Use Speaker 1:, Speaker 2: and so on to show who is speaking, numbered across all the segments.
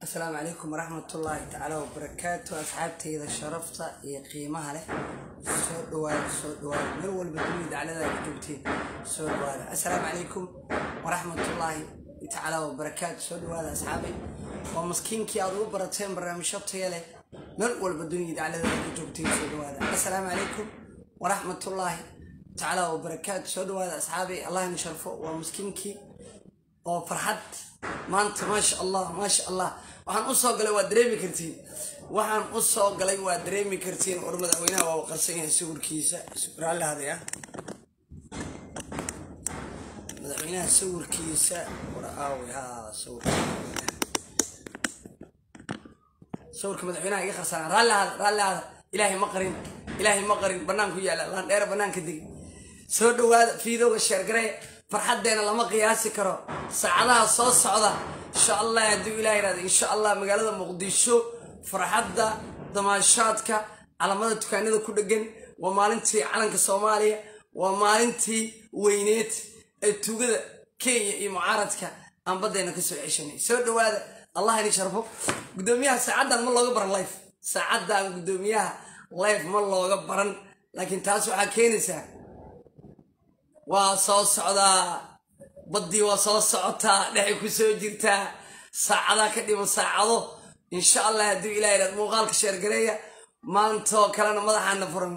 Speaker 1: asalaamu calaykum waraxmatullaahi tacaala wabarakaatu asxaabteyda sharafta iyo qiimaha leh soo dhawaada soo dhawaada meel walba dunida daclada ku joogteen soo dhawaada assalaamu calaykum waraxmatullaahi tacaala wabarakaatu soo dhawaada asxaabay waa maskiinkii aad ugu barateen barnaamijyo taya leh meel walba dunida daclada ku joogteen soo dhawaada assalaamu calaykum waraxmatullaahi tacaala wabarakaatu soo dhawaada asxaabay allah in sharfo waa maskiinkii oo farxad maanta maasha allah maasha allah waxaan u soo galay waa dareemi kartiin waxaan u soo galay waa dareemi kartiin war madaxweynaha waa qarsan yahay sawirkiisa raalli hadaya madaxweynaha sawirkiisa war aawi ha sawir sawirka madaxweynaha iga qarsanaa raalli hada raalli hada ilaahay ma qarin ilaahay ma qarin banaanku yaala laan dheer banaanka degi soo dhawaada fiidowga sheergaree farxaddeena lama qiyaasi karo saacadaha soo socda insha allah hadduu ilah yihahdo insha allah magaalada muqdisho farxadda damaashaadka calamada dukaanada ku dhegan waa maalintii calanka soomaaliya waa maalintii weyneed ee tugada kenya iyo mucaaradka aan baddayna kasoo ceshanay soo dhawaada allah ini sharfo guddoomiyaha saacaddan ma looga baran life saacaddan guddoomiyaha life ma looga baran laakiin taas waxaa keenaysaa waa soo socdaa baddii waa soo socotaa dhexay ku soo jirtaa saacadaa ka dhiman saacado insha allah hadduu ilah yidhahdo muuqaalka sheergareeya maantoo kalena madaxaana furan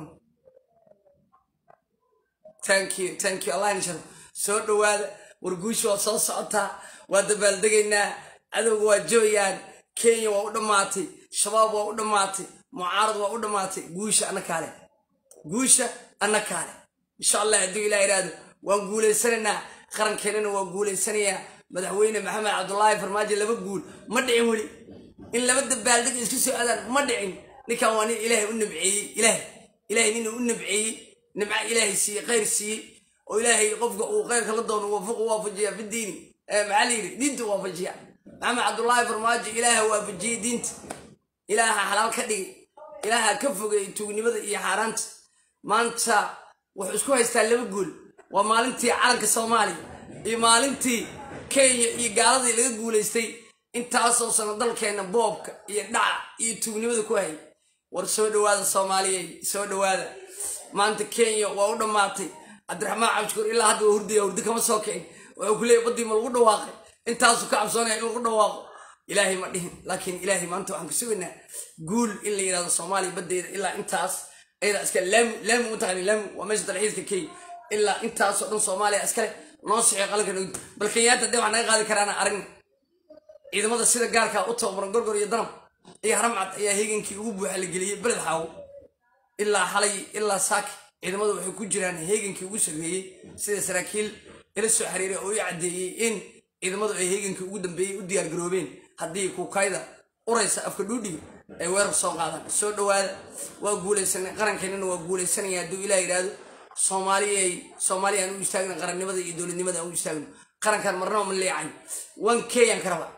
Speaker 1: thank you thank you allah in sharfo soo dhawaada warguusha waa soo socotaa waa dabaaldegaynaa cadowga waa jooyaan kenya waa u dhammaatay shabaab waa u dhammaatay mucaarad waa u dhammaatay guusha anna kaale guusha anna kaale insha allah hadduu ilah yidhaahdo waan guulaysanaynaa qarankeenana waa guulaysanayaa madaxweyne maxamed cabdulaahi farmaajo laba guul ma dhicin weli in laba dabaaldeg isku soo aadaan ma dhicin ninkan waa nin ilaahay u nabceeyey ilaah ilahay nin u nabceeyey nimca ilaahay siiyey khayr siiyey oo ilaahay qofka uu khayrka la doono waafuqu waafajiya fidiini maxaa la yidhi diinta waafajiya maxamed cabdulaahi farmaajo ilaaha waafajiyey diinta ilaaha xalaal ka dhigay ilaaha ka fogay tuugnimada iyo xaaraanta maanta wuxuu isku haystaa laba guul waa maalintii calanka soomaaliya iyo maalintii kenya iyo gaaladii laga guulaystay intaasoo sano dalkeenna boobka iyo dhaca iyo tuugnimada ku hayay war soo dhawaada soomaaliyey soo dhawaada maanta kenya waa u dhammaatay cabdiraxmaan cabdishukuur ilaa hadda waa hurdaya hurdi kama soo kicin wuxuu ku leeyay baddii ma lagu dhawaaqay intaasuu ka cabsoonaya in lagu dhawaaqo ilaahay ma dhihin laakiin ilaahay maanta waxaan ku sugaynaa guul in la yidhahdo soomaaliya baddeeda ilaa intaas ayada iska laami laami u taqani laami waa meesha dalxiiska kenya ilaa intaasoo dhan soomaaliya iskale noo sixi qalanka bal kenyaata dee wax naga qaadi karaana aragna ciidamada sida gaarkaa u tababaran gorgor iyo danab iyo haramcad ayaa heegankii ugu buuxa la geliyey beled xaawo ilaa xalay ilaa saaki ciidamadu waxay ku jiraan heegankii ugu sameeyey sida saraakiil ila soo xiriiray oo i caddeeyey in ciidamadu ay heegankii ugu dambeeyey u diyaargaroobeen haddii kuukayda uraysa afka dhuudhiga ay weerar soo qaadaan soo dhawaada waa guulaysanay qarankeenana waa guulaysanaya hadduu ilah yidhaahdo soomaaliyay soomaaliya aan u istaagno qarannimada iyo dowladnimada aan u istaagno qarankan marnaba ma leecayn one k ayaan ka rabaa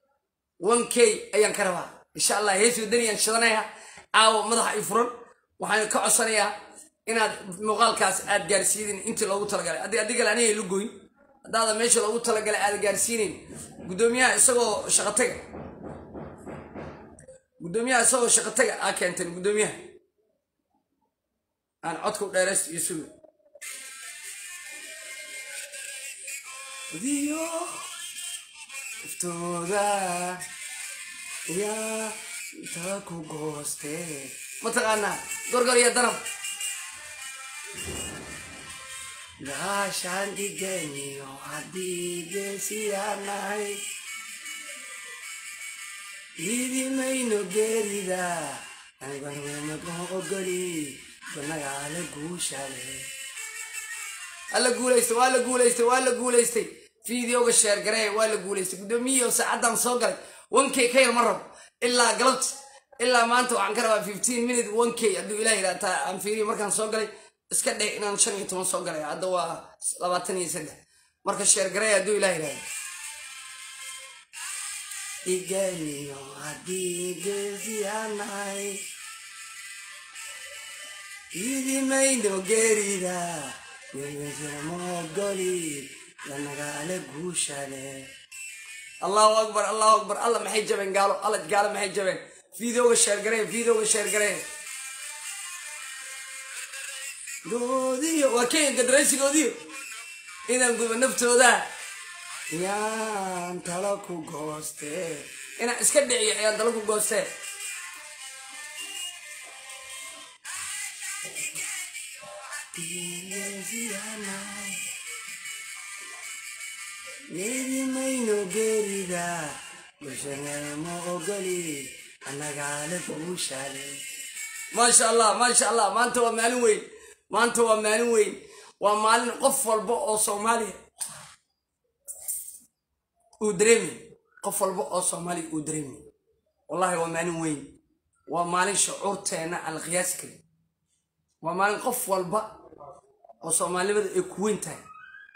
Speaker 1: one k ayaan ka rabaa insha allah hees wadaniyaan shidanaya caawa madaxa i furan waxaan ka codsanayaa inaad muuqaalkaas aad gaarsiidin intii loogu talagalay haddii adigale aniga la goyn haddaada meesha loogu talagalay aad gaarsiinayn guddoomiyaha isagoo shaqataga guddoomiyaha isagoo shaqataga aa keenteen guddoomiyaha aan codka u dheeraysto iyo suga diyo iftooda yaa intaa ku gooste mataqaanaa gorgor iyo danab gaashaan dhiganiyo haddii geesiyaanahay idimayno geerida aniganamadma ogoli banagaala guushale alla guulaystay waa la guulaystay waa la guulaystay fideoga sheergaree waa la guulaystay guddoomiyihii saacaddan soo galay one k ka yar ma rabo ilaa galabta ilaa maanta waxaan ka rabaa fifteen minute one k hadduu ilah yidhahtaa aan fiiriyo markaan soo galay iska dhe inaan shan iyo toban soo galay hadda waa labaatan iyo saddex marka sheergaree hadduu ilah yidhahdo iganiyo haddii geesiyaanahay idimayno geerida mogoli lanagaale guushale allahu akbar allahu akbar alla maxay jabeen gaalo alla gaalo maxay jabeen videoga sheergaree videoga sheergaree goodiyo waa kenya gadaraysigoodiyo inaan guba naftooda yaan talo ku gooste inaan iska dhiciyo ayaan talo ku gooste Maybe mayno gerida bulshanama ogoli annagaale kuushale maasha allah maasha allah maanta waa maalin weyn maanta waa maalin weyn waa maalin qof walba oo soomaaliya uu dareemi qof walba oo soomaaliya uu dareemi wallahi waa maalin weyn waa maalin shucuurteena aan la qiyaasi karin waa maalin qof walba oo soomaalnimada ay ku weyn tahay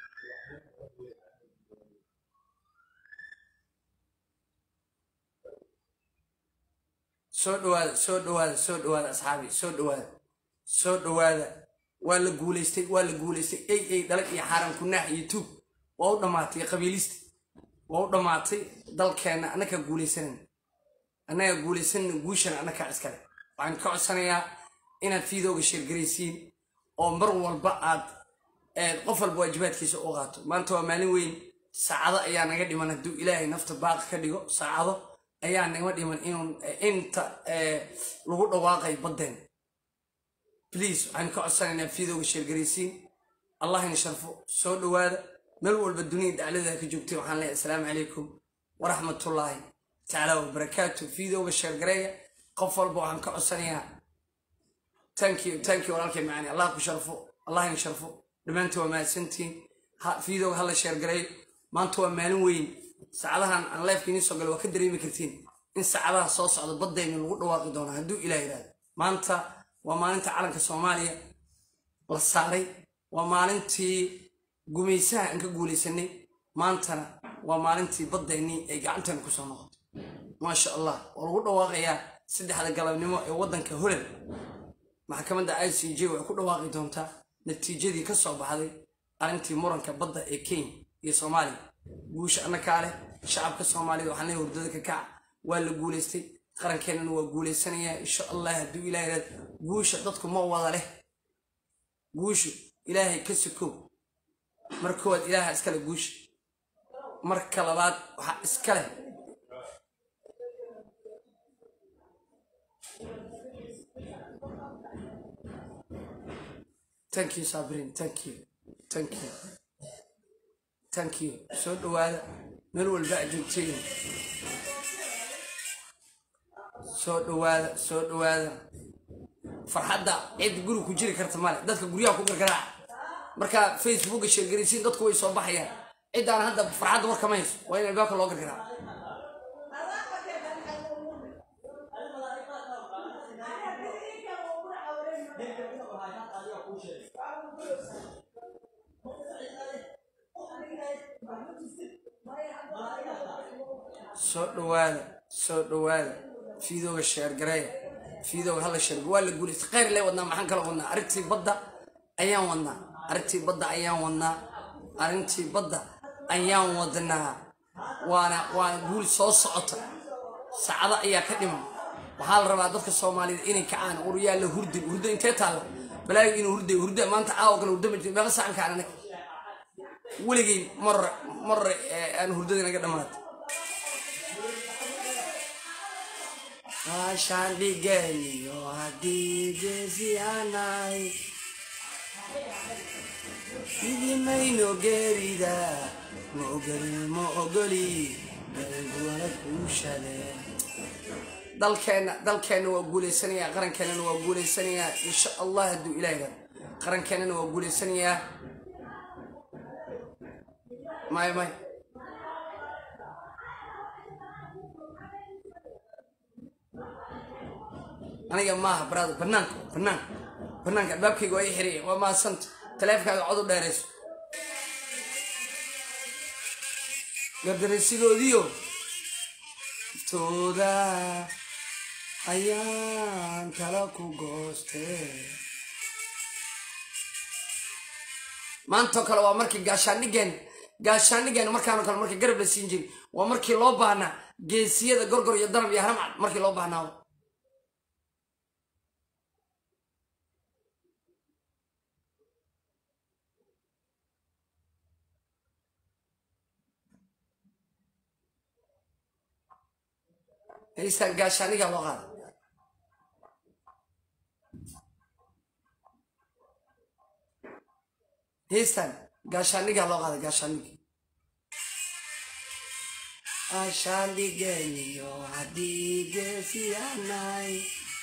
Speaker 1: soo dhawaada soo dhawaada soo dhawaada asxaabi soo dhawaada soo dhawaada waa la guulaystay waa la guulaystay ey ey dhalag iyo xaaran kunaax iyo tuug waa u dhammaatay qabiilista waa u dhammaatay dalkeenna annakaa guulaysanan annagaa guulaysanana guushana annakaa iskale waxaan ka codsanayaa inaad fiidooga sheergaraysiin oo mar walba aad qof walba waajibaadkiisa u qaato maanta waa maalin weyn saacado ayaa naga dhiman hadduu ilaahay nafta baaqi ka dhigo saacado ayaa naga dhiman inuu inta lagu dhawaaqay baddeen bliase waxaan ka codsanaynaa fiidooga sheergaraysiin allah ina sharfo soo dhowaada meel walba dunida daclada ka joogtay waxaan leeyahay asalaamu calaykum waraxmatullaahi tacaala wabarakaatu fiidooga sheergareeya qof walba waxaan ka codsanayaa thank you thank you walaalkay macaani allah ku sharfo allah ina sharfo dhammaantii waa mahadsantiin fiidooga hala sheergareeyo maanta waa maalin weyn saacadahan aan leefka idiin soo galo waa ka dareemi kartiin in saacadaha soo socda baddayna lagu dhawaaqi doono hadduu ilah yidhahdo maanta waa maalinta calanka soomaaliya la saaray waa maalintii gumaysaha aan ka guulaysanay maantana waa maalintii baddaynii ay gacanteena kusoo noqotay maasha allah waa lagu dhawaaqayaa saddexda galabnimo ee waddanka holland maxkamadda i c j waxay ku dhawaaqi doontaa natiijadii ka soo baxday arrintii muranka badda ee kenya iyo soomaaliya guusha annakaa leh shacabka soomaaliyed waxaan leeyahay hurdada ka kaca waa la guulaystay qarankeenana waa guulaysanayaa insha allah hadduu ilaah yidhahdo guusha dadku ma wada leh guushu ilaahay ka sokow mar koowaad ilaaha iskale guusha marka labaad waxaa iska leh thank you sabrin thank you thank you thank you soo dhawaada meel walba a joogteen soo dhawaada soo dhawaada farxadda cid guri ku jiri karta male dadka guryaha ku gargaraaca markaa facebooka sheergaraysiin dadku way soo baxayaan ciddaan hadda farxadda war kama hayso waa in albaabka loo gargaraaco soo dhawaada soo dhawaada fiidooga sheergareeya fiidooga hala sheerga waa la guulaystay khayr lee wadnaa maxaan kala wadnaa arrintii badda ayaan wadnaa arrintii badda ayaan wadnaa arrintii badda ayaan wadnaa waana waana guul soo socota saacado ayaa ka dhiman waxaa la rabaa dadka soomaaliyed inay kacaan uryaa la hurdin hurdo intee taalla balaayo inuu hurday hurda maanta caawa kale hurdo ma jiro meeqa saacan kaan anaga weligay marre marre aan hurdada naga dhammaatay Ashaan dhiganiyo haddii geesiyaanay idimayno geerida ma ogoli ma ogoli galguwala kuushale dalkeenna dalkeenna waa guulaysanayaa qarankeenana waa guulaysanayaa insha allah hadduu ilaah yidhahdo qarankeenana waa guulaysanayaa may may aniga maaha brother banaanka banaanka banaanka albaabkayga waa i xiraya waa mahadsanta taleefonkaaga cod u dheerayso gardaraysigoodiyo tooda ayaan kala ku gooste maantoo kale waa markii gaashaandhigeen gaashaanigeena markaanoo kale marka garab la siin jiray waa markii loo baahnaa geesiyada gorgor iyo danab iyo haramcad markii loo baahnaa heystaan gaashaanigaa loo qaada heystaan gaashaanigaa loo qaada gaashaaniga gaashaanigeniyo haddii geesiyaanay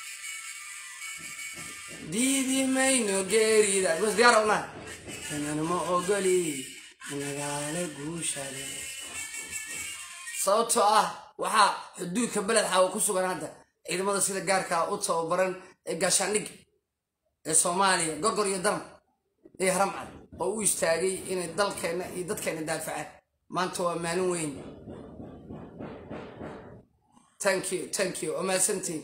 Speaker 1: diidi mayno geerida gos diyaar unaa kanan ma ogoli nagaale guushale sababtoo ah waxaa xuduudka beled xaawa ku sugan hadda ciidamada sida gaarkaa u tababaran ee gaashaandhigga ee soomaaliya gorgor iyo daram iyo haramcad oo u istaagay inay dalkeenna iyo dadkeenna daafacaan maanta waa maalin weyn thank you thank you waa mahadsantiin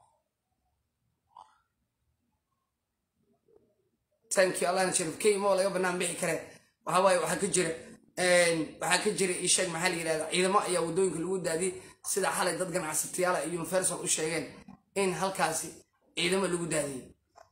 Speaker 1: thank you allahna sharif kenya moo laga banaan bixi kare waxaa waaye waxaa ka jira waxaa ka jira isheeg maxaa la yidhahda ciidamo ayaa waddooyinka lagu daadiyey sida xalay dad ganacsatayaala iyo universal u sheegeen in halkaasi ciidamo lagu daadiyey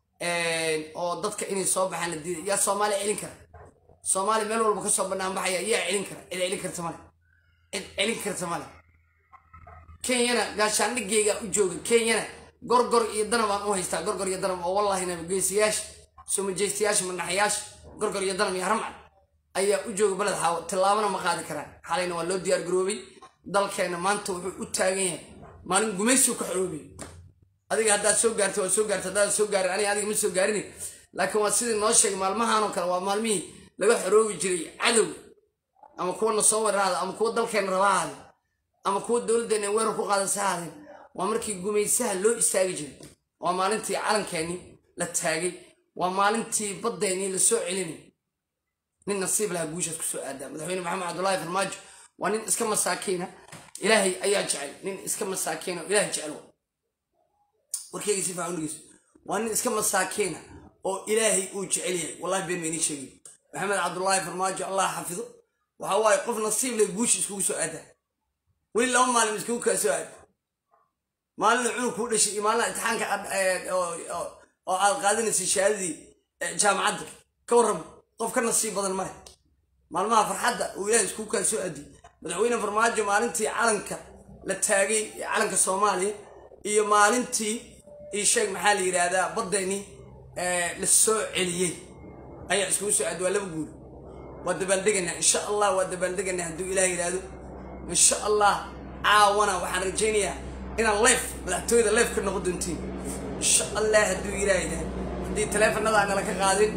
Speaker 1: oo dadka inay soo baxaan la diiday yaa soomaaliya celin kara soomaaliya meel walba kasoo banaan baxaya yaa celin kara cid celin karta male cid celin karta male kenyana gaashaandhigeyga u jooga kenyana gorgor iyo danab aan u haystaa gorgor iyo danab oo wallahina geesiyaasha sumajeystayaasha manaxyaasha gorgor iyo danab iyo haramcad ayaa u jooga beled xaawo tillaabana ma qaadi karaan xalayna waa loo diyaar garoobay dalkeena maanta wuxuu u taagan yahay maalin gumaysiu ka xoroobay adiga haddaad soo gaartay waa soo gaartay haddaad soo gaarin aniga adiga ma soo gaarin laakiin waa sidii noo sheegay maalmahanoo kale waa maalmihii laga xoroobi jiray cadowga ama kuwana soo weeraraada ama kuwa dalkeena raba ahaadeen ama kuwa dowladdeena weerar ku qaadasa ahaadeen waa markii gumaysaha loo istaagi jiray waa maalintii calankeenii la taagay waa maalintii baddeenii la soo celinay nin nasiib laha guushaas kusoo aadaa madaxweyne maxamed cabdullaahi farmaajo waa nin iska masaakiina ilaahay ayaa jecel nin iska masaakiina oo ilaahay jecel warkeyga si faacan dhegeyso waa nin iska masaakiina oo ilaahay uu jecel yahay wallahi been maynii sheegay maxamed cabdullaahi farmaajo allah xafido waxa waaye qof nasiib leh guusha iskugu soo aadaa weli laba maalin iskugu kaa soo aada maalina cunug kuu dhashay iyo maalina imtixaanka oo aad qaadanaysay shahaadadii jaamacadda ka warrama qof ka nasiib badan male maalmaha farxadda uu ilaahay iskugu kaa soo aadiyey madaxweyne farmaajo maalintii calanka la taagay calanka soomaaliya iyo maalintii isheeg maxaa la yidhaahdaa baddeenii la soo celiyey ayaa iskugu soo aadi waa laba guul waa dabaaldeganaa insha allah waa dabaaldeganaa hadduu ilaah yidhaahdo insha allah caawana waxaan rajaynayaa inaan leef madaxtooyada leef ka noqon doontiin insha allah hadduu ilaah yidhaahdo haddii taleefanada aanala ka qaadin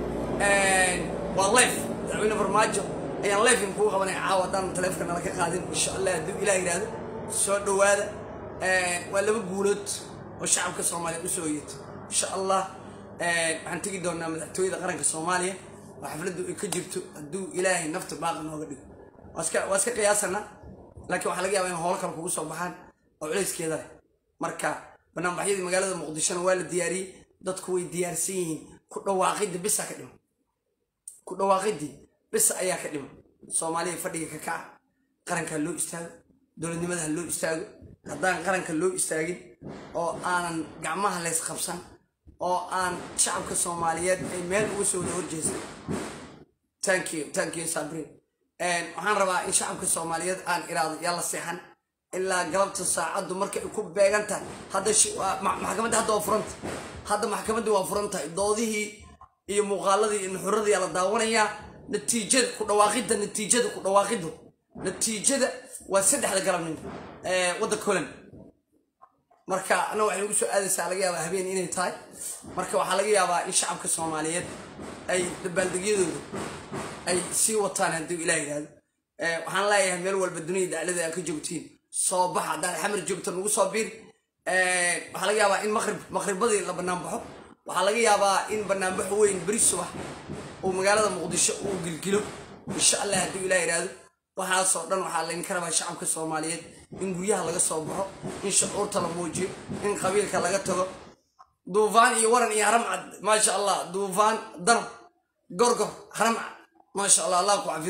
Speaker 1: waa leef madaxweyne farmaajo ayaan leefin kuu qabanay caawa haddaan taleefonka nala ka qaadin insha allah hadduu ilaah yidhaahdo soo dhowaada waa laba guulood oo shacabka soomaaliya usoo yeeto insha allah waxaan tegi doonaa madaxtooyada qaranka soomaaliya oo xafladdu ay ka jirto hadduu ilaahay nafta baaqi nooga dhigo waa iska qiyaasanaa laakiin waxaa laga yaabaa in howlo kale kugu soo baxaan oo culayskeeda leh marka banaanbaxyadii magaalada muqdishona waa la diyaariyey dadku way diyaarsan yihiin ku dhawaaqidda bisa ka dhima ku dhawaaqidii bisa ayaa ka dhima soomaaliya fadhiga ka kaca qarankaa loo istaago dowladnimada ha loo istaago haddaan qaranka loo istaagin oo aanan gacmaha leys qabsan oo aan shacabka soomaaliyeed ay meel uga soo wada horjeesan thank you thank you sabrin waxaan rabaa in shacabka soomaaliyeed aan iraado yaa la seexan ilaa galabta saacaddu marka ay ku beegan tahay hadda maxkamadda hadda waa furanta hadda maxkamadda waa furan tahay doodihii iyo muuqaaladii iyo nuxuradii la daawanayaa natiijada ku dhawaaqidda natiijada ku dhawaaqiddu natiijada waa saddexda galabnimo waddanka holand marka anna waxay ugu soo aadaysaa laga yaabaa habeen inay tahay marka waxaa laga yaabaa in shacabka soomaaliyeed ay dabaaldegyadooda ay sii wataan hadduu ilaah yidhahdo waxaan leeyahay meel walba dunida daclada aad ka joogtiin soo bax haddaad xamar joogto nagu soo biir waxaa laga yaabaa in maqrib maqribadii la banaanbaxo waxaa laga yaabaa in banaanbaxo weyn beri subax uu magaalada muqdisho uu gilgilo insha allah hadduu ilaah yidhaahdo waxaasoo dhan waxaa laydinka rabaa shacabka soomaaliyeed in guryaha laga soo baxo in shucuurta la muujiyo in qabiilka laga tago duufaan iyo waran iyo haramcad maasha allah duufaan danab gorgor haramcad maasha allah allah ku cafido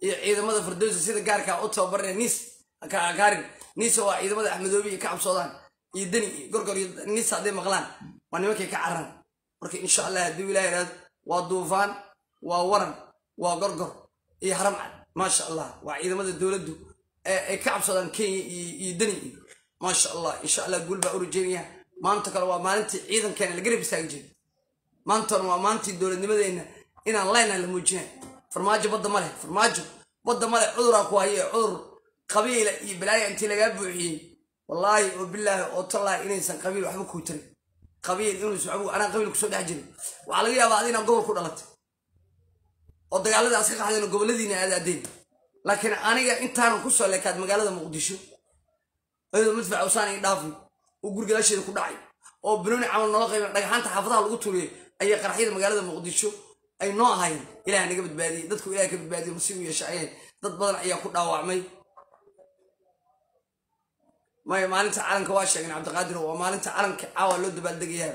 Speaker 1: iyo ciidamada firdowsa sida gaarkaa u tababarnay nis kaarin nisa waa ciidamada axmedoobi iyo ka cabsoodaan iyo deni iyo gorgor iyo nisa hadday maqlaan waa nimankay ka cararaan marka insha allah hadduu ilaah yidhahdo waa duufaan waa waran waa gorgor iyo haramcad maasha allah waa ciidamada dowladdu ay ka cabsoodaan kenya iyo deni iyo maasha allah insha allah guul baa u rajeynaya maanta kale waa maalintii ciidankeena la garab istaagi jiray maantana waa maalintii dowladnimadeenna inaan leyna la muujinay farmaajo badda ma leh farmaajo badda ma leh cuduraa ku haye cudur qabiila iyo balaaya intii lagaa buuxiyey wallaahi oo bilaahi oo tallaahi inaysan qabiil waxba kuu tarin qabiil inuusan waxba anaa qabiil kusoo dhex jirin waxaa laga yaabaa adina gobol ku dhalatay oo dagaalada aska qaxdeen oo goboladiina aadaadeen laakiin aniga intaanan kusoo leekaad magaalada muqdisho ayadoo madfac usaan ii dhaafi oo gurigalaasheeda ku dhacay oo banooni camal noola qayban dhagaxaanta xaafadaha lagu turiyay ayay qaraxyada magaalada muqdisho ay noo ahaayeen ilaah naga badbaadiyey dadku ilaah ka badbaadiyo masiib u yeesha ayeen dad badan ayaa ku dhaawacmay maya maalinta calanka waa sheegeen cabdiqaadir waa maalinta calanka caawa loo dabaaldegayaa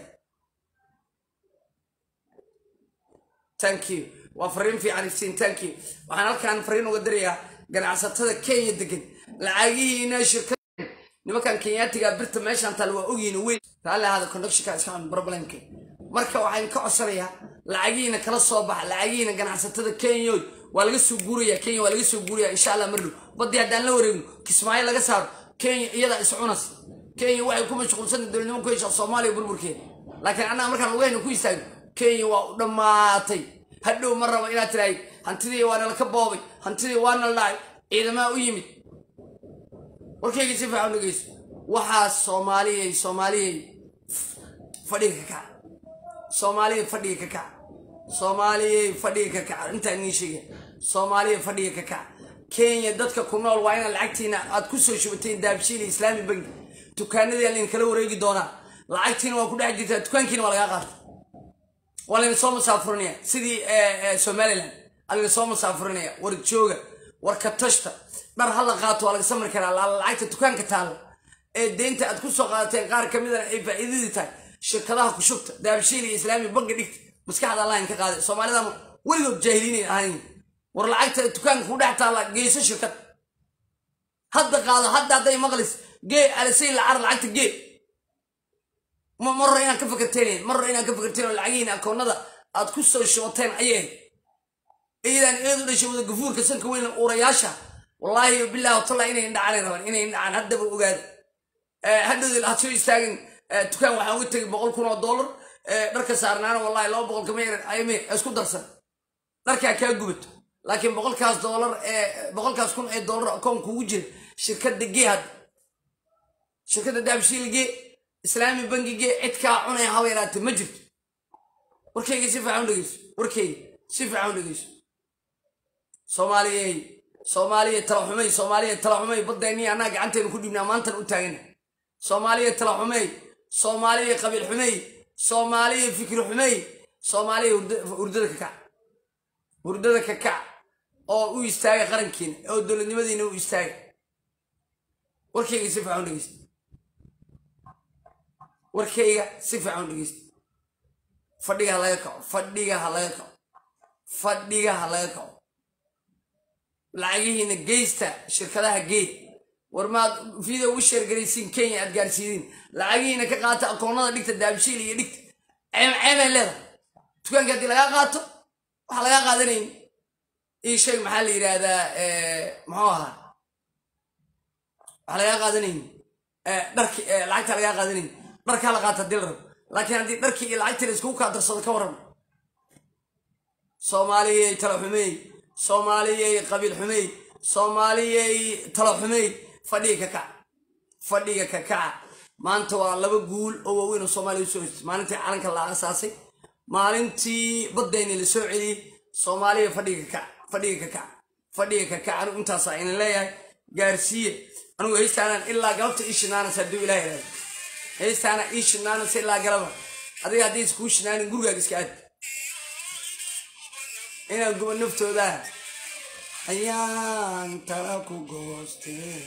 Speaker 1: thank you waa fariin fiican iftiin thank you waxaan halkaan fariin uga dirayaa ganacsatada kenya degan lacagihiina shirkada nimankan kenyaatiga birta meeshaan taal waa ogyihin weyn raalli ahaada conductionka iska xun problemka marka waxaan ka codsanayaa lacagihiina kala soo baxa lacagihiina ganacsatada kenyoy waa laga soo guuraya kenya waa laga soo guuraya insha allah mardhow badii haddaan la wareegno kismaayo laga saaro kenya iyadaa is cunas kenya waxay ku mashquulsanta dowladnimo ku heshaa soomaaliya burburkeeda laakiin annaga markaan lugahayna ku istaagno kenya waa u dhammaatay hadhow ma rabo inaad tiraahid hantidii waa nala ka boobay hantidii waa nala dhacay ciidamaha u yimid warkayga si fiican dhegeyso waxaa soomaaliyay soomaaliyay fadhiga ka kaca soomaaliyay fadhiga ka kaca soomaaliyay fadhiga ka kaca intaan nii sheegay soomaaliyay fadhiga ka kaca kenya dadka ku nool waa inaad lacagtiina aad ku soo shubateen daabshiil iyo islaami bangi dukaanadii laydin kala wareegi doonaa lacagtiina waa ku dhex jirtaa dukaankiina waa lagaa qaata waa layna soo masaafurinaya sidii somalilan alayna soo masaafurinaya war jooga war katashta dhar hala qaato waa laga samri karaa lacagta dukaanka taalla ee deynta aad ku soo qaadateen qaar ka midana ay faa'iidadii tahay shirkadaha ku shubta daabshiil iyo islaami bangi dhigta maskaxda allahin ka qaaday soomaalidana weligood jaahiliinay ahayn war lacagta dukaanka ku dhex taalla geyso shirkad hadda qaado hadda hadday maqlis gee alisay lacar lacagta gee marro inaan ka fakarteen marro inaan ka fakarteen oo lacagihiin akoonada aad ku soo shubateen ayay iyadan eedu dhashay wada gafuurka sanka weyn uurayaasha wallaahi bilahi watalla inay indhacaan rabaan inay indhacaan haddaba ogaada hadhowdii had soo istaagin dukaan waxaan uga tegay boqol kun oo dollar dharka saarnaana wallahi laba boqol kama yaran ayme isku darsan dharkaa kaa gubato laakiin boqolkaas doolar ee boqolkaas kun ee dollar akoon kugu jira shirkadda gee hadda shirkadda daabshiil gee islaami bangi gee cid kaa cunaya hawa yaraate ma jirto warkayga si fiican u dhegeyso warkayga si fiican u dhegeyso soomaaliyey soomaaliya talaxumey soomaaliya talaxumey baddeennii annaga gacanteenu ku dhibnaa maantan u taagana soomaaliya talaxumey soomaaliya qabiil xumey soomaaliya fikri xumey soomaaliya hurdada ka kac hurdada ka kac oo u istaaga qarankiina oo dowladnimadiina u istaaga warkayga si fiican u dhegeysta warkayga si fiican u dhegeysta fadhiga ha laga kaco fadhiga ha laga kaco fadhiga ha laga kaco lacagihiina geysta shirkadaha geed war maad video ugu sheergaraysiin kenya aad gaarsiidin lacagihiina ka qaata akoonada dhigta daabshiil iyo dhigta ceeb ceebay leedahay dukaanka haddii lagaa qaato waxaa lagaa qaadanayn ii sheeg maxaa la yidhaahdaa muxuu ahaa waxaa lagaa qaadanayn dharki lacagta lagaa qaadanayn dharkaa la qaata hadii la rabo laakiin haddii dharkii iyo lacagtii la iskugu kaa darsado ka warram soomaaliyey tala xumeey soomaaliyey qabiil xumeey soomaaliyey tala xumeey fadhiga ka kaca fadhiga ka kaca maanta waa laba guul oo waaweyn oo soomaaliya usoo hostay maalintii calanka la asaasay maalintii baddayni la soo celiyey soomaaliya fadhiga ka kaca fadhiga ka kaca fadhiga ka kaca anigu intaasaa ina leeyahay gaarsiiye anigu haystaanaan ilaa galabta ii shinaanas hadduu ilaah ihahdo haystaana ii shinaanas ilaa galaba adiga haddii iskuu shinaanin gurigaaga iska aad inaan guba naftooda ayaan tala ku goostee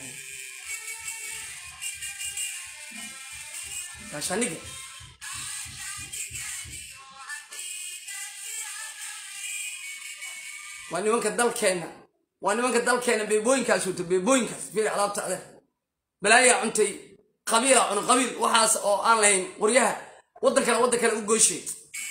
Speaker 1: gaashaniga waa nimanka dalkeenna waa nimanka dalkeena beebooyinkaas wato beebooyinkaas fiiri alaabta adeer balaayaa cuntay qabiila cuna qabiil waxaas oo aan lahayn qoryaha waddan kale waddan kale u gooshay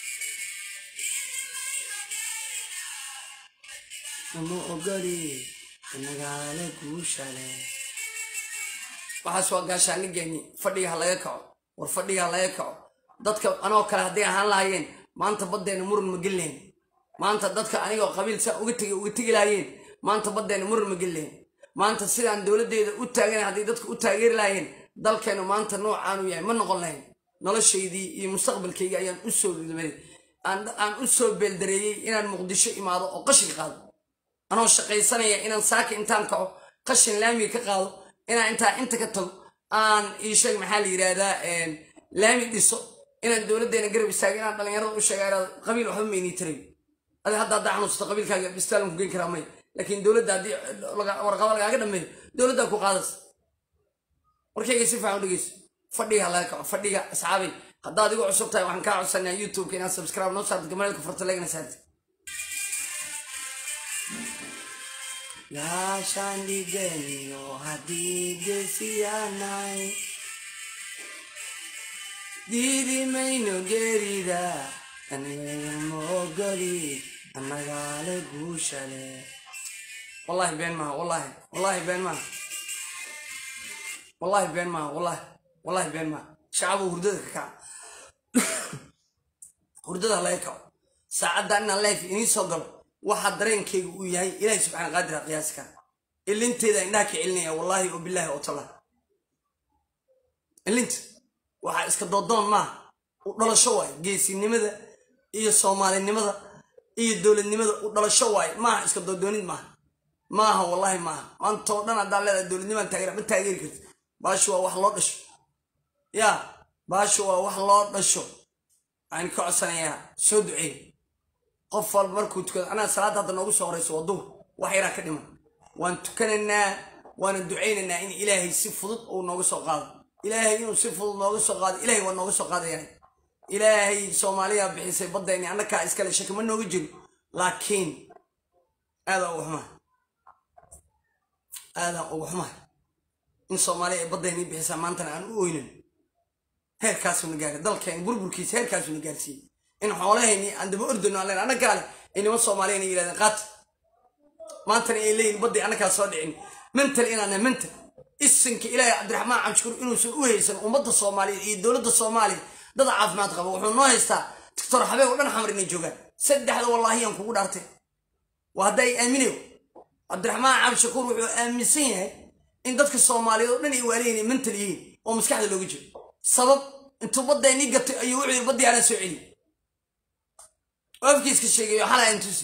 Speaker 1: ama ogoli nagaale guushale waxaas waa gaashaanigeeni fadhiga ha laga kaco war fadhiga ha laga kaco dadka anoo kale hadday ahaan lahaayeen maanta baddeena muran ma gelilahayn maanta dadka anigoo qabiil saa uga tegi uga tegi lahaayeen maanta baddeena muran ma gelilahayn maanta sidaan dowladdeeda u taagan hadday dadka u taageeri lahaayeen dalkeenu maanta noocaanu yahay ma noqon lahayn noloshaydii iyo mustaqbalkayga ayaan u soo damaday aan u soo beeldareeyey inaan muqdisho imaado oo qashin qaado anoo shaqaysanaya inaan saaka intaan kaco qashin laamiga ka qaado inaan intaa inta ka tago aan iisheeg maxaa la yidhaahdaa laami dhiso inaan dowladdeena garab istaago inaan dhallinyarada u sheega inaad qabiil waxba maynii taray adi hadda haddaa xanuusato qabiilkaaga bistaalan ku geyn karaa maya laakiin dowladda haddii warqaba lagaaga dhameeyo dowladdaa ku qaadas warkayga si fiican u dhegeyso fadhiga ha laga kaco fadhiga asxaabay haddaad igu cusub tahay waxaan kaa codsanaa youtubeka inaad subscribe noo saarto gamareelka farta legana saarti gaashaan dhigeniyo haddii gesiyaanay diidi mayno geerida anigama ogoli annagaale guushale wallahi been maaha wallahi wallahi been maaha wallahi been maaha wallahi wallahi been maaha shacabo hurdada ka kaca hurdada laga kaco saacadda inaan life inii soo galo waxaa dareenkayga uu yahay ilaahay subxaana qaadira qiyaasi kara ilinteeda indhaha ka celinaya wallaahi oo bilaahi oo talla ilinta waxaa iska doodoon maaha u dhalasho waaye geesinimada iyo soomaalinimada iyo dowladnimada u dhalasho waaye maaha iska doodoonid maaha maaha wallaahi maaha maanta oo dhan haddaa leedahay dowladnimaan taageera ma taageeri karti baashu waa wax loo dhasho yaa baashu waa wax loo dhasho waxaan ka codsanayaa soo duceey qof walba markuu tukado anaa salaadda hadda noogu soo horayso waa duhur wax yaraa ka dhiman waan tukanaynaa waana ducaynaynaa in ilaahay si fudud uu nooga soo qaado ilaahay inuu si fudud nooga soo qaado ilaahay waa nooga soo qaadayaan ilaahay soomaaliya bixisay baddayni annakaa iskale shaki ma nooga jiro laakiin aadaa uga xumaha aadaa uga xumaha in soomaaliya ay baddayni bixisaa maantana aan u oynin heerkaasuna gaaray dalkeen burburkiisa heerkaasuna gaarsiiyey in xoolahayni aan daba ordano aan leen annagaale ay niman soomaaliyan ay yidhahdeen qaata maantana ay leeyihin baddii annagaa soo dhicin mental inaana mental isinka ilaahay cabdiraxmaan cabshukur inuusan u haysan ummadda soomaaliyeed iyo dowladda soomaaliya dad caafimaad qaba wuxuu noo haystaa doctor xabeeb oo dhan xamar inay joogaan saddexda wallaahiyaan kugu dhaartay waa hadda ay aaminayo cabdiraxmaan cabshakuur wuxuu aaminsan yahay in dadka soomaaliyeed oo dhan ay waalayihin mental yihiin oo maskaxda looga jiro sabab intuu baddaynii gatay ayuu wuxuu yidhi baddii anaa soo celiy oo afkiiska sheegayo xalaa intusi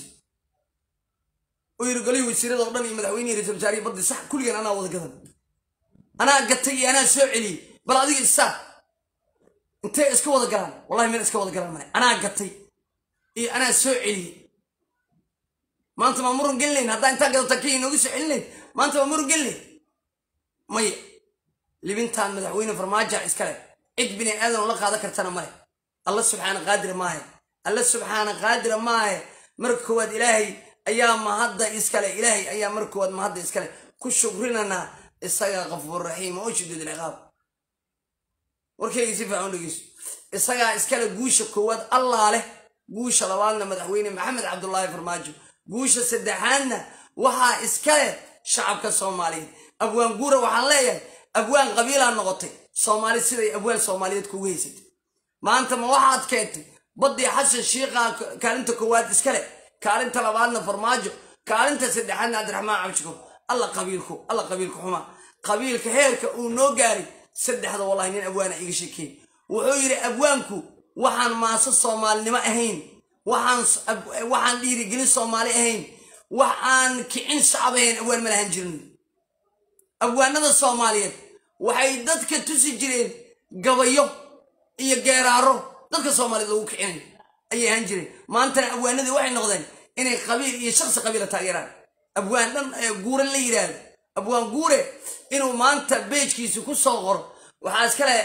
Speaker 1: oo yiri golihii wasiirada oo dhan iyo madaxweynihii ra-isul wasaarihi baddi sax kulligan anaa wada gadan anaa gatay iyo anaa soo celiyey bal adiga isaa intee iska wada galaan wallahi meel iska wada galaan male anaa gatay iyo anaa soo celiyey maanta maa murun gelinayn haddaa intaa gadata kii inooga soo celinayn maanta maa murun gelinayn maya libintaan madaxweyne farmaaja iskale cid bini aadan la qaadan kartana male alla subxaana qaadira maahe alla subxaana qaadira maahe marka koowaad ilaahay ayaa mahadda iskale ilaahay ayaa marka koowaad mahadda iskale ku shukrinanaa isagaa qafuur raxiim oo shidid ilciqaab warkayga si fiican u dhegeyso isagaa iskale guusha koowaad allaa leh guusha labaadna madaxweyne maxamed cabdulaahi farmaajo guusha saddexaadna waxaa iskale shacabka soomaaliyeed abwaan guura waxaan leeyahay abwaan qabiilaa noqotay soomaali siday abwaan soomaaliyeed kugu haysatay maanta ma waxaad keentay baddii xasan shiiqaa kaalinta koowaad iskale kaalinta labaadna farmaajo kaalinta saddexaadna cabdiraxmaan cabshikur alla qabiilku alla qabiilku xuma qabiilka heerka uu noo gaaray saddexda wallahi nin abwaana iga sheekeey wuxuu yidhi abwaanku waxaan maaso soomaalinimo ahayn waxaan dhiirigelin soomaali ahayn wax aan kicin shacab ahayn abwaan ma lahan jirin abwaanada soomaaliyeed waxay dadka tusi jireen gabayo iyo geeraaro dadka soomaaliyeed lagu kicinayo ayay ahaan jireen maantana abwaanadii waxay noqdeen inay qabiil iyo shaksi qabiila taageeraan abwaan dhan guure la yidhaahdo abwaan guure inuu maanta beejkiisa ku soo qoro waxaa iskale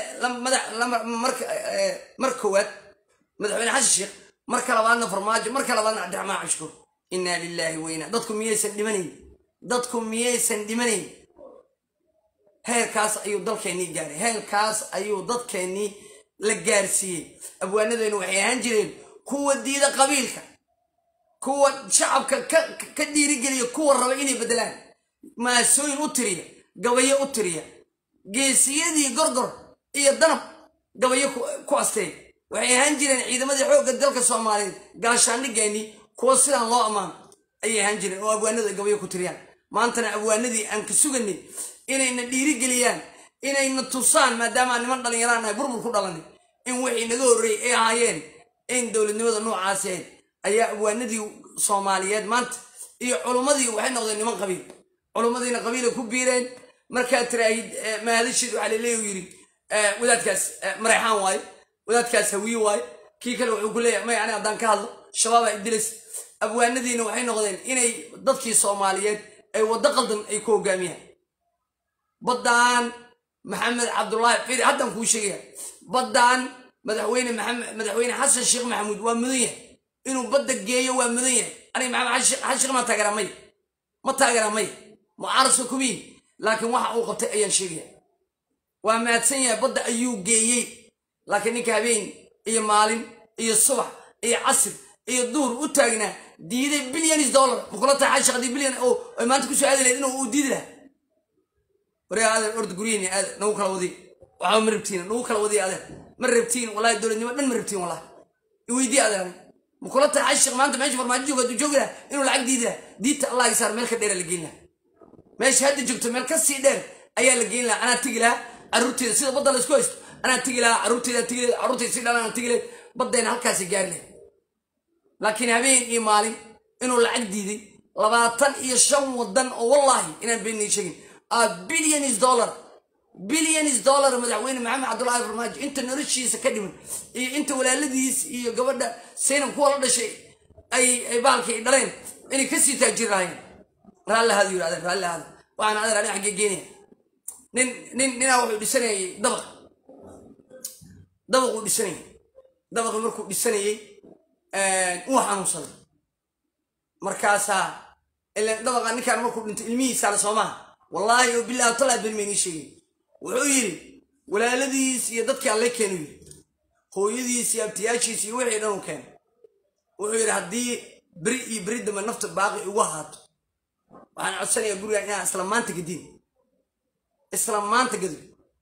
Speaker 1: mar koowaad madaxweyne xasan sheekh marka labaadna farmaajo marka labaadna cabdiraxmaan cabshukur inaa lilaahi weyna dadku miyaysan dhimanayn dadku miyaysan dhimanayn heerkaas ayuu dalkeennii gaaray heerkaas ayuu dadkeennii la gaarsiiyey abwaanadeennu waxay ahaan jireen kuwa diida qabiilka kuwa shacabka ka dhiirigeliya kuwa raba inay beddelaan maasooyin u tiriya gabayo u tiriya geesiyadii gorgor iyo danab gabayo ku asteey waxay ahaan jireen ciidamadii xoogga dalka soomaaliyeed gaashaandhigeennii kuwa sidaan loo ammaano ayay ahaan jireen oo abwaanadu ay gabayo ku tiriyaan maantana abwaanadii aan ka suganay inayna dhiirigeliyaan inayna tusaan maadaama aan niman dhallinyaraan nahay burbur ku dhalanay in wixii naga horreeyey ay ahaayeen in dowladnimada noocaas ahayd ayaa abwaanadii soomaaliyeed maanta iyo culummadii waxay noqdeen niman qabiil culummadiina qabiilay ku biireen markaad tiraahid mahadashiid waxaa laleeya yidhi wadaadkaas mareexaan waaye wadaadkaas hawiye waaye kii kale wuxuu ku leeyahay may ani haddaan ka hadlo shabaabaa idilis abwaanadiina waxay noqdeen inay dadkii soomaaliyeed ay waddo qaldan ay ku hogaamiyaan baddaan maxamed cabdullaahi firi haddaan kuu sheegaya baddaan madaxweyne maxamed madaxweyne xasan sheekh maxamuud waa mudan yahay inuu badda geeyo waa mudan yahay aniga maxamed xasan sheekh ma taageeraa maya ma taageeraa maya mucaarasa kumiin laakiin waxa uu qabtay ayaan sheegaya waa mahadsan yahay badda ayuu geeyey laakiin ninka habeen iyo maalin iyo subax iyo casir iyo duhur u taagnaa diiday bilyanis dollar makula tahay xashaq haddii bilyan oo ay maanta kusoo aadi lahayd inuu uu diidi lahaa waryaa adeer orda guryihiini adeer nagu kala wadiy waxba ma rabtiin nagu kala wadiy adeer ma rabtiin wallahi dowladnimo dhan ma rabtiin wallahi iweydii adeer ani makula tahay xashaq maanta meesha farmaajo jooga hadduu joogi lahaa inuu lacag diidi lahaa diidta allah isaar meel ka dheera la geyn lahaa meesha hadda joogto meel ka sii dheer ayaa la geyn lahaa anaa tegi lahaa carruurteeda sida badda la isku haysto anaa tegi lahaa carruurteeda tegi lahayd carruurteyda si dhalan aan tegi lahayd baddayna halkaasi gaari lahayd laakiin habeen iyo maalin inuu lacag diiday labaatan iyo shan wadan oo wallaahi inaan beenay sheegin a bilyanis dollar bilyanis dollar madaxweyne maxamed cabdullaahi farmaajo inta noloshiisa ka dhiman iyo inta walaaladiis iyo gabadha saynab kuwa la dhashay ay ay baalkii ay dhaleen inay kasii taajiri lahaayeen raalli ahaada yiri adeer raalli ahaada waxaan adeer ani xaggee geenaya nin nin ninaa wuxuu dhisanayay dabaq dabaquu dhisanayay dabaqii markuu dhisanayey uu xanuunsaday markaasaa ilan dabaqa ninkaan markuu dhinto ilmihiisaana soomaha wallaahi oo bilahi talaad ben maynii sheegay wuxuu yidhi walaaladiis iyo dadkii alle keenu yidhi hooyadiis iyo abtiyaashiis iyo wixii dhan uu keenay wuxuu yidhi haddii beri iyo beri dambe nafta baaqi igu ahaato waxaan codsanayaa guriga inaan isla maanta gadin isla maanta gado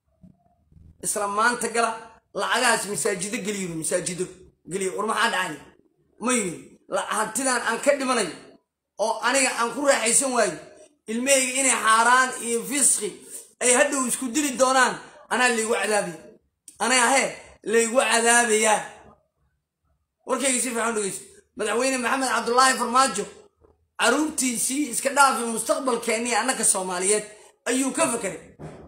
Speaker 1: isla maanta gala lacagahaas masaajido geliyo masaajido geliyo war maxaa dhacay ma yiri hantidaan aan ka dhimanayo oo aniga aan ku raaxaysan waayo ilmahayga inay xaaraan iyo fisqi ay hadhow isku dili doonaan anaa laygu cadaabaya anaa hee laygu cadaabayaa warkayga si fiican dhegeyso madaxweyne maxamed cabdulaahi farmaajo caruurtiisii iska dhaafi mustaqbalkeennii annaka soomaaliyeed ayuu ka fakeray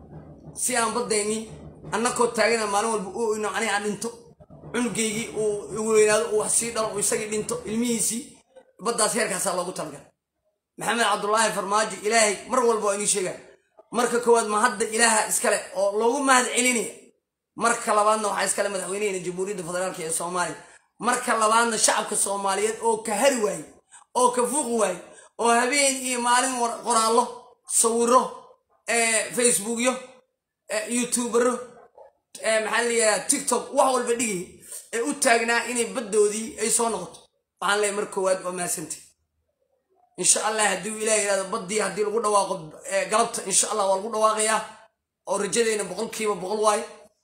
Speaker 1: si aan baddaynii annakoo taagana maalin walba u oyno aniga aan dhinto cunugaygii uu weynaado uu wax sii dhalo uu isagii dhinto ilmihiisii baddaas heerkaasaa loogu talagalay maxamed cabdulaahi farmaajo ilaahay mar walba waa inii sheegaa marka koowaad ma hadda ilaaha iskale oo loogu mahad celinaya marka labaadna waxaa iskale madaxweynehena jamhuuriyadda federaalk ee soomaaliya marka labaadna shacabka soomaaliyeed oo ka hari waaye oo ka fuqi waaye oo habeen iyo maalin qoraallo sawiro facebookyo youtubero maxaa layihaha tiktok wax walba dhigay ee u taagnaa inay baddoodii ay soo noqoto waxaan leeyahy mar koowaad waa mahadsantay insha allah haddii uu ilaah yihahdo baddii haddii lagu dhawaaqo galabta insha allah waa lagu dhawaaqayaa oo rajadeyna boqolkiiba boqol waayo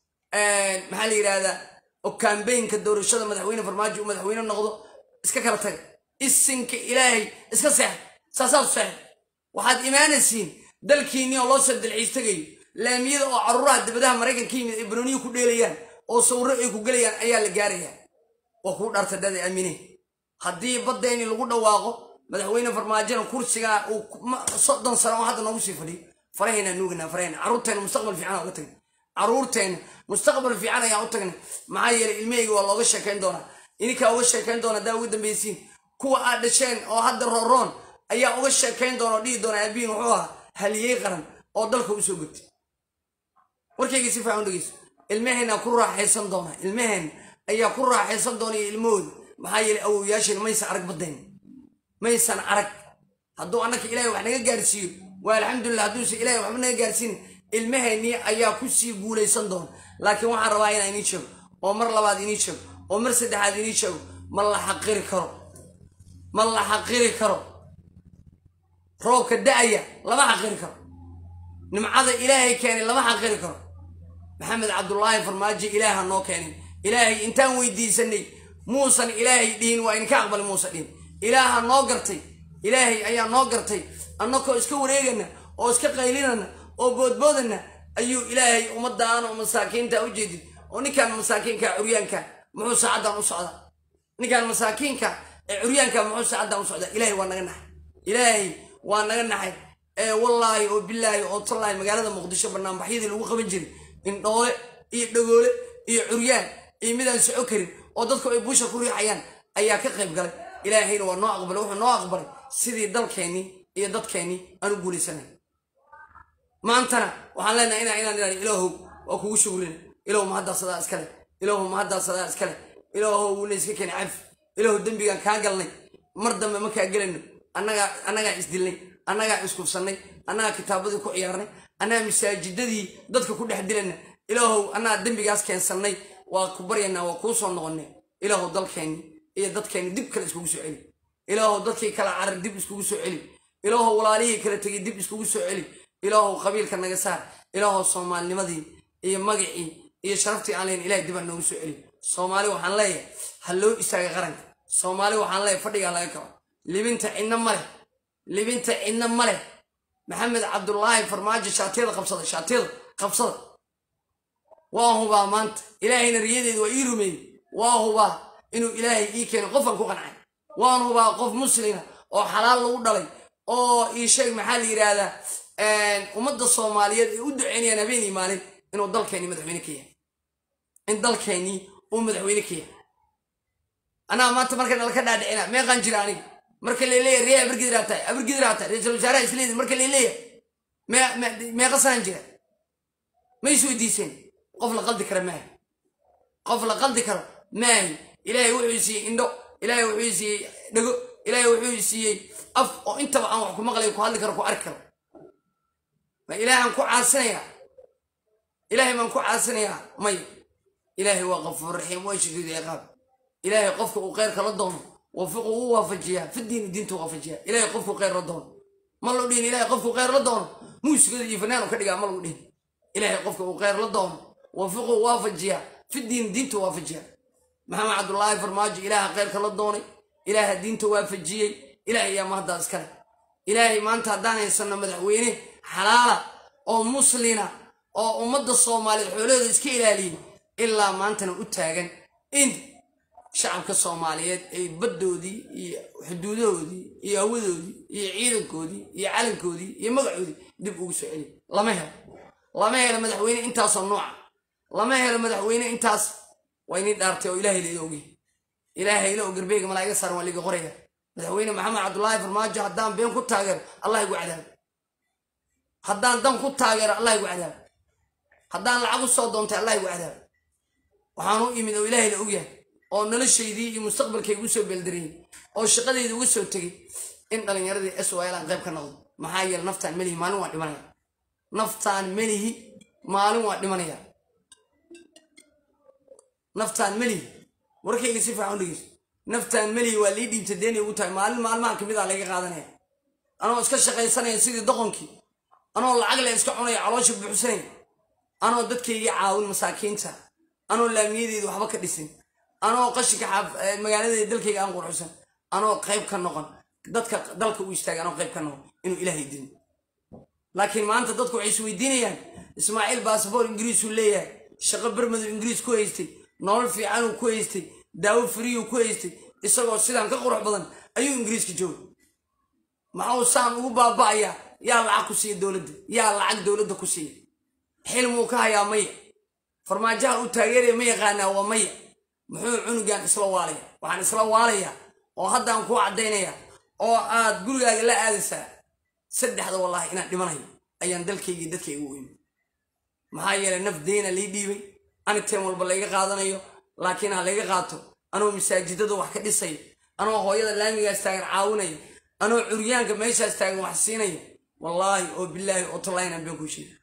Speaker 1: maxaa la yidhahdaa oo kambaynka doorashada madaxweyne farmaajo uu madaxweyne noqdo iska kala taga isinka ilaahay iska seexa saasaad seexa waxaad imaanaysiin dalkiinii oo loo soo dalxiis tegayo laamiyada oo caruuraha dabadaha maraykan ka yimid ay banooniyi ku dheelayaan oo sawiro ay ku gelayaan ayaa la gaarayaa waa kuu dhaarta dada aamine haddii baddayni lagu dhawaaqo madaxweyne farmaajona kursigaa uu soddon sano oo hadda noogu sii fadhiyo farahayna nuuganaa farahayna carruurteena mustaqbal fiican uga tagna carruurteena mustaqbal fiican ayaan u tagnay maxaa yeelay ilmahayga waa looga sheekayn doonaa ininkaa uga sheekayn doona haddaa uga dambaysiin kuwa aad dhasheen oo hadda rooroon ayaa uga sheekayn doona oo dhihi doona aabihin wuxuu ahaa haliyey qaran oo dalka u soo gotay warkayga si fiican u dhegeyso ilmaheenaa ku raaxaysan doona ilmaheen ayaa ku raaxaysan doona iyo ilmahooda maxaa yeelay awowyaasheen maysan arag baddayn maysan arag hadduu annaka ilahay wax naga gaarsiiyo waa alxamdulilah hadduuse ilahay waxba naga gaarsiin ilmaheennii ayaa kusii guulaysan doona laakiin waxaan rabaa inaan inii sheego oo mar labaad inii sheego oo mar saddexaad inii sheego ma la xaqiri karo ma la xaqiri karo roobka da'aya lama xaqiri karo nimcada ilaahay keenay lama xaqiri karo maxamed cabdulaahi farmaajo ilaaha noo keenay ilaahay intaan weydiisanay muusan ilaahay dhihin waa idinka aqbali muusa dhihin ilaaha noo gartay ilaahay ayaa noo gartay annakoo iska wareegana oo iska qaylinana oo boodboodana ayuu ilaahay ummadaana oo masaakiinta u jeedid oo ninkaan masaakiinka curyaanka muxuu saacaddan u socdaa ninkaan masaakiinka ee curyaanka muxuu saacaddan u socdaa ilaahay waa naga naxay ilaahay waa naga naxay ee wallaahi oo bilaahi oo tallaahi magaalada muqdisho banaanbaxyadii lagu qaban jiray indhoole iyo dhagoole iyo curyaan iyo midaan soco karin oo dadku ay buusha ku riixayaan ayaa ka qayb galay ilaahayna waa noo aqbalay wuxuu noo aqbalay sidii dalkeennii iyo dadkeennii aan u guulaysanay maantana waxaan leenahay inaa inaan idhahdo ilaahow waa kugu shugrina ilaahow mahaddaadsadaa iskale ilaahow mahaddaadsadaa iskale ilaahow wuuna iska keenay cafi ilaahow dembigaan kaa galnay mar dambe ma kaa gelayno annagaa annagaa isdilnay annagaa iskufsannay annagaa kitaabadii ku ciyaarnay annagaa masaajidadii dadka ku dhex dilayna ilaahow annagaa dembigaas keensannay waa ku baryanaa waa kuu soo noqonnay ilaahow dalkeenni iyo dadkeenni dib kale iskugu soo celi ilaahow dadkii kala carar dib iskugu soo celi ilaahow walaalihii kala tegay dib iskugu soo celi ilaahow qabiilka naga saar ilaahow soomaalinimadii iyo magacii iyo sharaftii aan leyn ilahay dib aan noogu soo celi soomaali waxaan leeyahay ha loo istaaga qaranka soomaali waxaan leeyahay fadhigaa laga kaco libinta cidna ma leh libinta cidna ma leh maxamed cabdulaahi farmaajo shaatiyada qabsada shaatiyada qabsada waa hubaa maanta ilaahayna riyadeedu waa ii rumeeyey waa hubaa inuu ilaahay ii keeno qofaan ku qancay waan hubaa qof muslima oo xalaal lagu dhalay oo ii sheeg maxaa la yidhaahdaa ummadda soomaaliyeed ay u duceynayaan habeenii maalin inuu dalkeennii madaxweyne ka yahay in dalkeennii uu madaxweyne ka yahay anaa maanta marka nalka dhaadhicina meeqaan jira aniga marka laleeyahay ree abargidiraa tahay abargidiraa tahay ra-iisul wasaaraha isleedi marka laleeyahay meeqa sanaan jira ma is weydiiseen qof la qaldi kara maahi qof la qaldi karo maahi ilaahay wuxuu siiyey indho ilaahay wuxuu siiyey dhego ilaahay wuxuu siiyey af oo intaba aan wax ku maqlay ku hadli karo ku arki karo ma ilaahaan ku caasinayaa ilaahay baan ku caasinayaa may ilaahay waa qafuur raxiim waa shadiid ciqaab ilaahay qofka uu kheyrka la doono wafiqu u waafajiyaa fidiini diintu waafajiyaa ilaahay qofku kheyr la doono ma lagu dhihin ilaahay qofku kheyr la doono muusigada iyo fanaanu ka dhigaa ma lagu dhihin ilaahay qofka uu kheyr la doono wafiqu waafajiyaa fidiini diintu waafajiyaa maxamed cabdulaahi farmaajo ilaaha kheyrka la doonay ilaaha diinta waafajiyey ilaahay ayaa mahaddaa iskale ilaahay maanta haddaan haysanno madaxweyne xalaala oo muslina oo ummadda soomaaliyeed xoolahooda iska ilaaliyey ilaa maantana u taagan in shacabka soomaaliyeed ay baddoodii iyo xuduudahoodii iyo hawadoodii iyo ciidankoodii iyo calankoodii iyo magacoodii dib ugu soo celiy lama helo lama helo madaxweyne intaasoo nooca lama helo madaxweyne intaas waa inii dhaartay oo ilaahay laida ogey ilaahay ila oo garbeega malaa'iga saaran waa liga qoraya madaxweyne maxamed cabdulaahi farmaajo haddaan been ku taageero allah igu cadaabo haddaan dan ku taageero allah igu cadaabo haddaan lacag u soo doontay allah igu cadaabo waxaan u imid oo ilaahay la ogyahay oo noloshaydii iyo mustaqbalkayga u soo beeldarayey oo shaqadayda uga soo tegey in dhallinyaradii s y l aan qayb ka noqdo maxaa yeele naftaan melihi maalin waan dhimanaya naftaan melihi maalin waan dhimanaya naftaan melihi warkayga si fiican u dhegeyso naftaan melihi waa lii dhiibta deeni ugu tahay maalin maalmahan kamid a laga qaadanaya anoo iska shaqaysanaya sidii doqonkii anoo lacag le iska cunaya caloosha buuxsanaya anoo dadkaygii caawin masaakiinta anoo laamiyadeedu waxba ka dhisin anoo qashinka magaaladeeda dalkayga aan qurxusan anoo qayb ka noqon dadka dalka u istaagay anoo qayb ka noqon inuu ilaahay dilo laakiin maanta dadku waxay isweydiinayaan ismaaciil basaboor ingiriisuu leeyahay shaqo bermadow ingiriis ku haystay nolol fiicanuu ku haystay daawo fariyuu ku haystay isagoo sidaan ka qurux badan ayuu ingiriiska joogay maxuu saan ugu baaba'ayaa yaa lacag ku siiya dowladda yaa lacag dowladda ku siiya xilmuu ka hayaa maya farmaajaha uu taageeraya ma yaqaanaa waa maya muxuu cunugan isla waalaya waxaan isla waalayaa oo haddaan kuu caddaynaya oo aad gurigaaga la aadaysaa saddexda wallaahi inaan dhimanayo ayaan dalkaygii dadkayga u imi maxaa yeelay naf deyna lii dhiibay aniteen walba layga qaadanayo laakiin ha layga qaato anoo masaajidada wax ka dhisayo anoo hooyada laamigaas taagan caawinayo anoo curyaanka meeshaas taagan wax siinaya wallaahi oo bilaahi oo tollaayna been ku sheega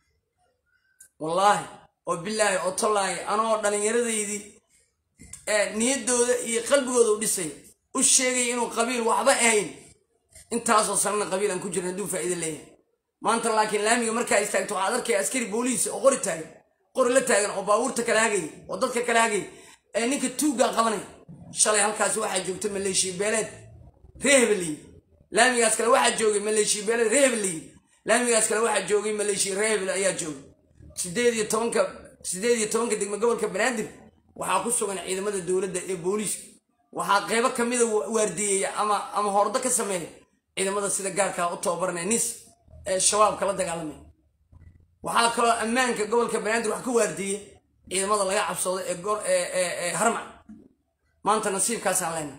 Speaker 1: wallaahi oo bilaahi oo tollaahi anoo dhallinyaradaydii niyaddooda iyo qalbigooda u dhisaya u sheegaya inuu qabiil waxba ahayn intaasoo sanana qabiil aan ku jirin hadduu faa'iida leeyahay maanta laakiin laamiga markaa istaagto waxaad arkaya askari booliis oo qori taagan qori la taagan oo baabuurta kala hagaya oo dadka kala hagaya ee ninka tuuggaa qabanaya shalay halkaas waxaa joogta maleeshiya beeleed ree hebeliyi laamigaas kale waxaa joogay maleeshiya beeleed ree hebeliyi laamigaas kale waxaa joogay maleeshiya ree hebel ayaa joogay sideed iyo tobanka sideed iyo tobanka degmo gobolka banaadir waxaa ku sugan ciidamada dowladda ee booliiska waxaa qeybo kamida waardiyeeya ama ama hordo ka sameeya ciidamada sida gaarkaa u tababaranaya nis ee shabaabka la dagaalamaya waxaa kaloo ammaanka gobolka banaadir wax ka waardiiya ciidamada laga cabsoodo ee harmac maanta nasiibkaasaan leenahay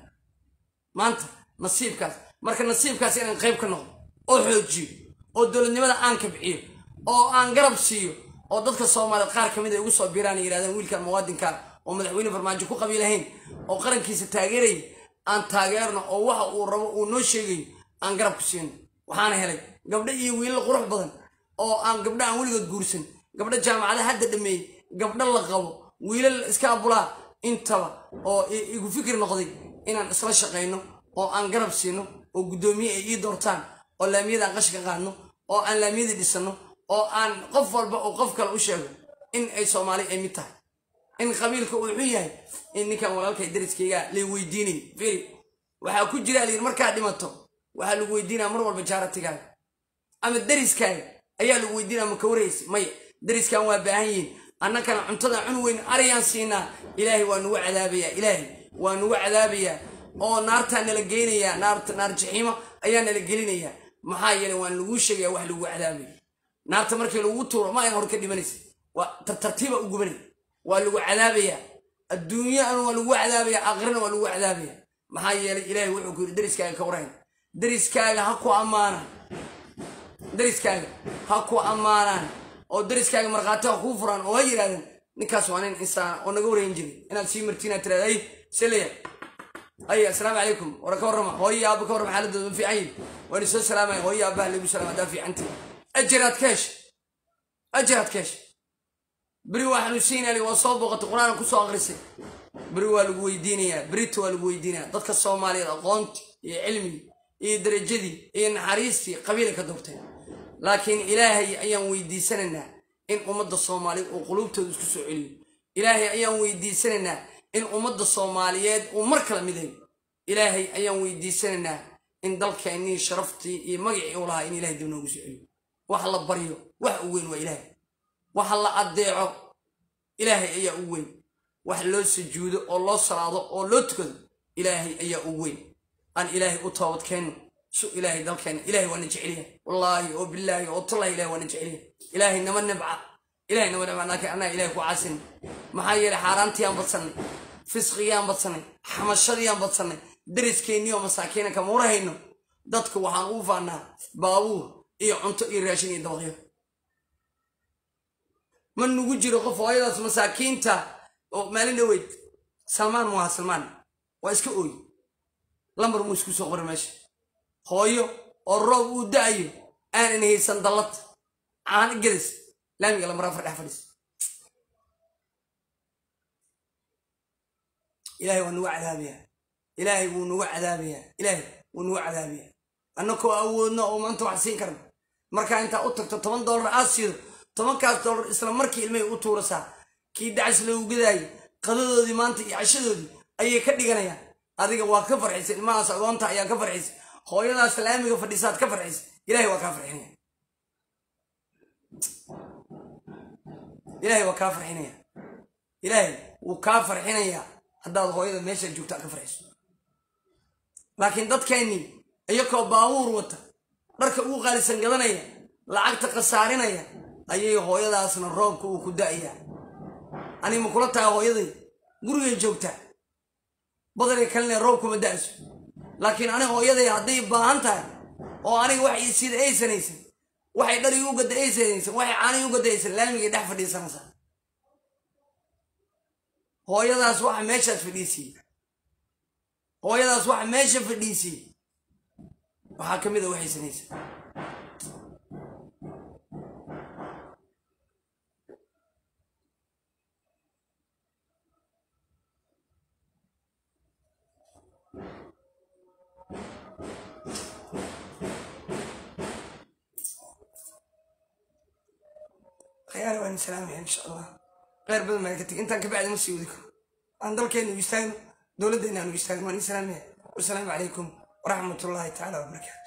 Speaker 1: maanta nasiibkaas marka nasiibkaas inaan qayb ka noqdo oo xoojiyo oo dowladnimada aan kabciyo oo aan garab siiyo oo dadka soomaaliyeed qaar ka mid ay ugu soo biiraan ay yidhahdaan wiilkan muwaadinka oo madaxweyne farmaajo ku qabiilahayn oo qarankiisa taageeraya aan taageerno oo waxa uu rabo uu noo sheegayo aan garab ku siino waxaana helay gabdho iyo wiilal qurux badan oo aan gabdho aan weligood guursan gabdho jaamacada hadda dhameeyey gabdho la qabo wiilal iska abulaa intaba oo igu fikir noqday inaan isla shaqayno oo aan garab siino oo guddoomiye ay ii doortaan oo laamiyada aan qashka qaadno oo aan laamiyadii dhisano oo aan qof walba oo qof kale u sheego in ay soomaali ay mid tahay in qabiilka uu xun yahay in ninkan walaalkay dariskayga lay weydiinay firi waxaa ku jira layidhi markaad dhimato waxaa lagu weydiinaya mar walba jaaratigaaga ama dariskaaga ayaa lagu weydiinaya ma ka waraysa maya dariskan waa baahan yihiin annakana cuntada cun weyn arayaan siinaa ilaahay waa nugu cadaabayaa ilaahay waa nugu cadaabayaa oo naartaa nala geynayaa naarta naar jaxiimo ayaa nala gelinayaa maxaa yeelay waan laguu sheegaya wax lagu cadaabaya naarta markii lagu tuuro ma ayna hor ka dhimanaysa waa tartartiiba u gubanaya waa lagu cadaabayaa adduunyana waa lagu cadaabaya aakhirana waa lagu cadaabaya maxaa yeelay ilaahay wuxuu ku yidhi dariskaaga ka warhayn dariskaaga ha ku ammaanaan dariskaaga ha ku ammaanaan oo dariskaaga markhaati ha kuu furaan oo ha yidhahdeen ninkaas waa nin insaan oo naga warhayn jiray inaad sii martiin aad tiraada ay seleya ay assalaamu calaykum wara ka warrama hooyo aabba ka warrama xaaladooda ma fiican yihin waan isoo salaamaya hooyo aabbaha lagu salaam haddaa fiicantii ajiraad ka hesha ajiraad ka hesha beri waa xanuunsiinali waa soo booqatay qur-aanka kusoo akrisay beri waa lagu weydiinayaa berita waa lagu weydiinaya dadka soomaaliyeed aqoonti iyo cilmigii iyo darajadii iyo naxariistii qabiilay ka doorteen laakiin ilaahay ayaan weydiisanaynaa in ummadda soomaaliyeed uu quluubtooda isku soo celiyo ilaahay ayaan weydiisanaynaa in ummadda soomaaliyeed uu mar kala midayo ilaahay ayaan weydiisanaynaa in dalkeennii sharaftii iyo magacii u lahaa in ilahay dib noogu soo celiyo wax la baryo wax u weyn waa ilaahay wax la addeeco ilaahay ayaa u weyn wax loo sujuudo oo loo salaado oo loo tukado ilaahay ayaa u weyn aan ilaahay u toobadkeenno su ilaahay dalkeenna ilaahay waana jecelyahay wallaahi oo bilaahi oo tallahi ilahay waana jecelyahay ilaahay nama nabca ilahay nama nabca laakiin annaga ilahay ku caasin maxaa yeelay xaaraantiyaan badsannay fisqigiyaan badsannay xamashadiyaan badsannay dariskeenniyo masaakiina kama warhayno dadka waxaan ugu faannaa baabuur iyo cunto iyo raashin iyo dabaqyo ma nugu jiro qof hooyadaas masaakiinta oo maalin dhaweyd salmaan mu aha salmaan waa iska ooy lambar muu isku soo qori meesha hooyo oo roob uu da-ayo aanan haysan dallad caano gelis laamiga lambar afar dhex fadhiis ilaahay waa nugu cadaabayaa ilaahay wuu nugu cadaabayaa ilaahay wuu nugu cadaabayaa annakoo awoodno oo maanta wax siin karna markaa intaa u tagto toban dollar aad siido tobankaas dollar isla markii ilmahay u tuurasaa kii dacays loogu gadaayay qadadoodii maanta iyo cashadoodii ayay ka dhiganayaan adiga waa ka farxisay ilmahaas agoonta ayaa ka farxisay hooyadaas laamiga fadhiisaad ka farxisay ilahay waa kaa farxinaya ilaahay waa kaa farxinaya ilaahay wuu kaa farxinayaa haddaad hooyada meesha joogta ka farxiso laakiin dadkeennii iyakoo baabuur wata dharka ugu qaalisan gadanaya lacagta khasaarinaya ayay hooyadaasna roobka uu ku da'ayaa ani ma kula tahay hooyaday gurigay joogtaa badanay kalina roobkuma da'ayso laakiin ani hooyaday hadday baahan tahay oo aniga wax sida aysanaysan waxay dharig u gadda aysanaysan waxay caanihi u gadda aysan laamigay dhex fadhiisanaysaa hooyadaas waxa meeshaas fadhiisiye hooyadaas waxa meesha fadhiisiye waxaa ka mid a waxay sanaysa khiyaana waan salaamaya insha allah kheyr badan baan ka tegay intaan ka bacdi ma sii wadi karo aan dalkeena u istaagno dowladdeena aan u istaagno waan ii salaamaya wasalaamu calaykum waraxmat ullahi tacaala wabarakaatu